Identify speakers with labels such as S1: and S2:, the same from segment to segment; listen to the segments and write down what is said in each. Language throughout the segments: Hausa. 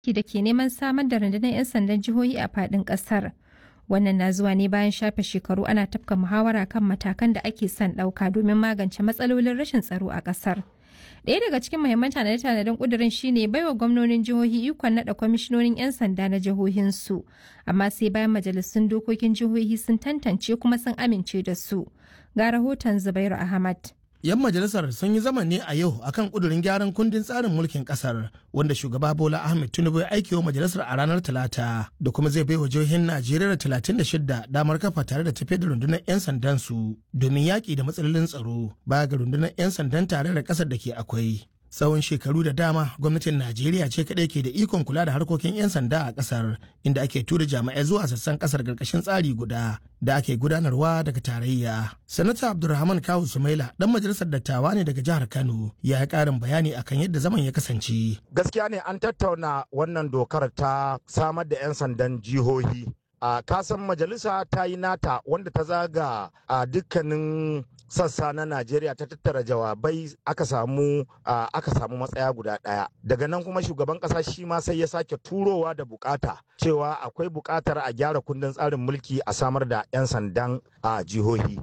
S1: da ke neman samar da rundunar 'yan sandan jihohi a faɗin ƙasar. Wannan na zuwa ne bayan shafe shekaru ana tafka muhawara kan matakan da ake son ɗauka domin magance matsalolin rashin tsaro a ƙasar. Ɗaya daga cikin muhimman tanade-tanaden ƙudurin shine baiwa gwamnonin jihohi ikon naɗa kwamishinonin 'yan sanda na jihohinsu, amma sai bayan majalisun dokokin jihohi sun tantance kuma sun amince da su. Ga rahoton Zubairu Ahmad.
S2: 'yan majalisar sun yi zama ne a yau akan kudurin gyaran kundin tsarin mulkin kasar wanda shugaba bola ahmed tinubu ya aiki wa majalisar a ranar talata da kuma zai baiwa jihohin najeriya talatin da shida damar kafa tare da tafiyar da rundunar 'yan sandan su domin yaƙi da matsalolin tsaro baya ga rundunar 'yan sandan tare da ƙasar da ke akwai tsawon shekaru da dama gwamnatin najeriya ce kadai ke da ikon kula da harkokin 'yan sanda a kasar inda ake tura jami'ai zuwa sassan kasar karkashin tsari guda da ake gudanarwa daga tarayya sanata abdulrahman kawu sumaila dan majalisar dattawa ne daga jihar kano ya yi karin bayani akan yadda zaman ya kasance
S3: gaskiya ne an tattauna wannan dokar ta samar da 'yan sandan jihohi a kasan majalisa ta yi nata wanda ta zaga a dukkanin sassa na Najeriya ta tattara jawabai aka samu aka samu matsaya guda ɗaya. Daga nan kuma shugaban ƙasa shi ma sai ya sake turowa da bukata cewa akwai bukatar a gyara kundin tsarin mulki a samar da 'yan sandan a jihohi.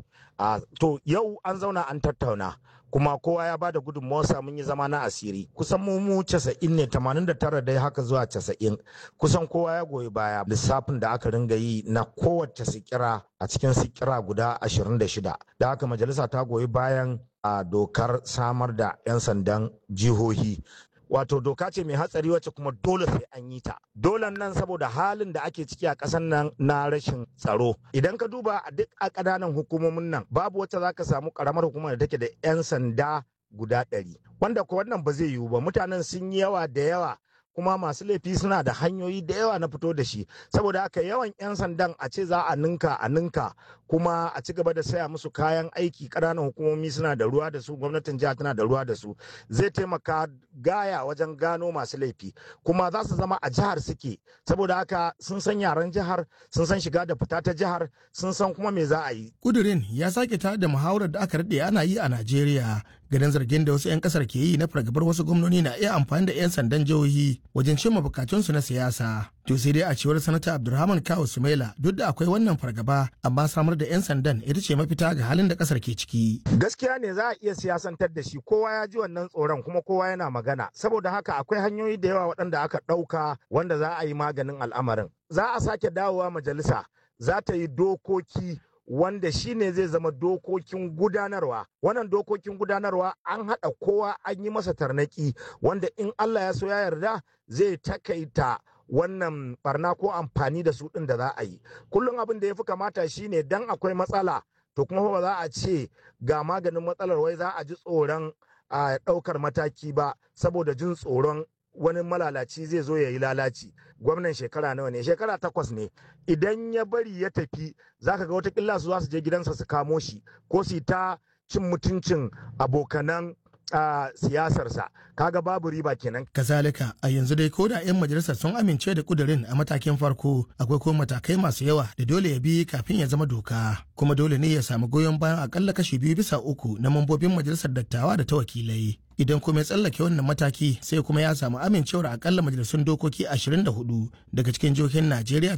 S3: To yau an zauna an tattauna. kuma kowa ya bada gudunmawarsa mun yi zama na asiri kusan mu mu casa'in ne tamanin da tara dai haka zuwa casa'in kusan kowa ya goyi baya lissafin da aka ringa yi na kowace sikira a cikin sikira guda ashirin da shida da haka majalisa ta goyi bayan a dokar samar da 'yan sandan jihohi wato doka ce mai hatsari wacce kuma dole sai an yi ta dolan nan saboda halin da ake ciki a ƙasar nan na rashin tsaro idan ka duba a duk a ƙananan hukumomin nan babu wacce za ka samu ƙaramar hukumar da take da 'yan sanda guda ɗari wanda ko wannan ba zai yiwu ba mutanen sun yi yawa da yawa kuma masu laifi suna da hanyoyi da yawa na fito da shi saboda haka yawan 'yan sandan a ce za a ninka a ninka kuma a ci gaba da saya musu kayan aiki ƙananan hukumomi suna da ruwa da su gwamnatin jiha tana da ruwa da su zai taimaka gaya wajen gano masu laifi kuma za su zama a jihar suke saboda haka sun san yaren jihar sun san shiga da fita ta jihar sun san kuma me za a yi
S2: kudirin ya sake tare da muhawarar da aka daɗe ana yi a najeriya ganin zargin da wasu 'yan kasar ke yi na fargabar wasu gwamnoni na iya amfani da 'yan sandan jihohi wajen cimma bukatunsu na siyasa to sai dai a cewar sanata abdulrahman kawu sumaila duk da akwai wannan fargaba amma samar da 'yan sandan ita ce mafita ga halin da kasar ke ciki
S3: gaskiya ne za a iya siyasantar da shi kowa ya ji wannan tsoron kuma kowa yana magana saboda haka akwai hanyoyi da yawa waɗanda aka ɗauka wanda za a yi maganin al'amarin za a sake dawowa majalisa za ta yi dokoki wanda shi ne zai zama dokokin gudanarwa wannan dokokin gudanarwa an haɗa kowa an yi masa tarnaki wanda in allah ya so ya yarda zai takaita wannan barna ko amfani da su ɗin da za a yi kullum abin da ya fi kamata shine dan akwai matsala to kuma ba za a ce ga maganin matsalar wai za a ji tsoron a ɗaukar mataki ba saboda jin tsoron wani malalaci zai zo ya yi lalaci gwamnan shekara nawa ne shekara takwas ne idan ya bari ya tafi zaka ga watakila su za su je gidansa su kamo shi ko su ta cin mutuncin abokanan a siyasarsa kaga babu riba kenan
S2: kazalika a yanzu dai ko da 'yan majalisar sun amince da kudirin a matakin farko akwai kuma matakai masu yawa da dole ya bi kafin ya zama doka kuma dole ne ya samu goyon bayan akalla kashi biyu bisa uku na mambobin majalisar dattawa da ta wakilai idan kuma ya tsallake wannan mataki sai kuma ya samu amincewar akalla majalisun dokoki 24 daga cikin jihohin najeriya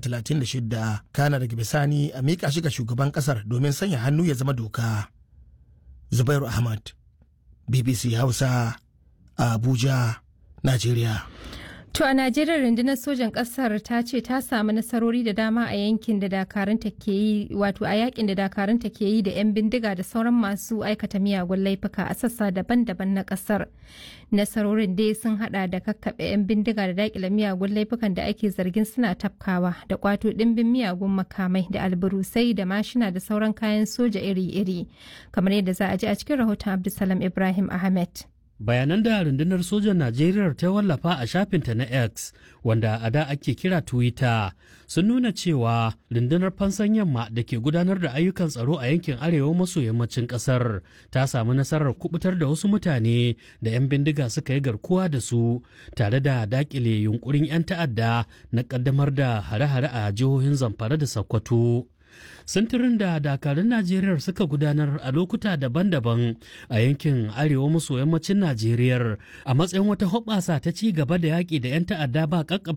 S2: 36 kana daga bisani a miƙa shi ga shugaban ƙasar domin sanya hannu ya zama doka zubairu ahmad BBC Hausa a Abuja, Najeriya.
S1: To a Najeriya rundunar sojan ƙasar ta ce ta samu nasarori da dama a yankin da dakarunta ke yi wato a yakin da dakarunta ke yi da 'yan bindiga da sauran masu aikata miyagun laifuka a sassa daban-daban na ƙasar. Nasarorin dai sun hada da kakkaɓe 'yan bindiga da daƙile miyagun laifukan da ake zargin suna tafkawa da kwato ɗimbin miyagun makamai da alburusai da mashina da sauran kayan soja iri-iri kamar yadda za a ji a cikin rahoton Abdulsalam Ibrahim Ahmed.
S4: bayanan da rundunar sojan najeriya ta wallafa a shafinta na x wanda a da ake kira twitter sun nuna cewa rundunar fansan yamma da ke gudanar da ayyukan tsaro a yankin arewa maso yammacin kasar ta samu nasarar kubutar da wasu mutane da 'yan bindiga suka yi garkuwa da su tare da dakile yunkurin 'yan ta'adda na kaddamar da hare-hare a jihohin zamfara da sokoto sintirin da dakarun najeriya suka gudanar a lokuta daban-daban a yankin arewa maso yammacin najeriya a matsayin wata hoɓasa ta ci gaba da yaƙi da 'yan ta'adda ba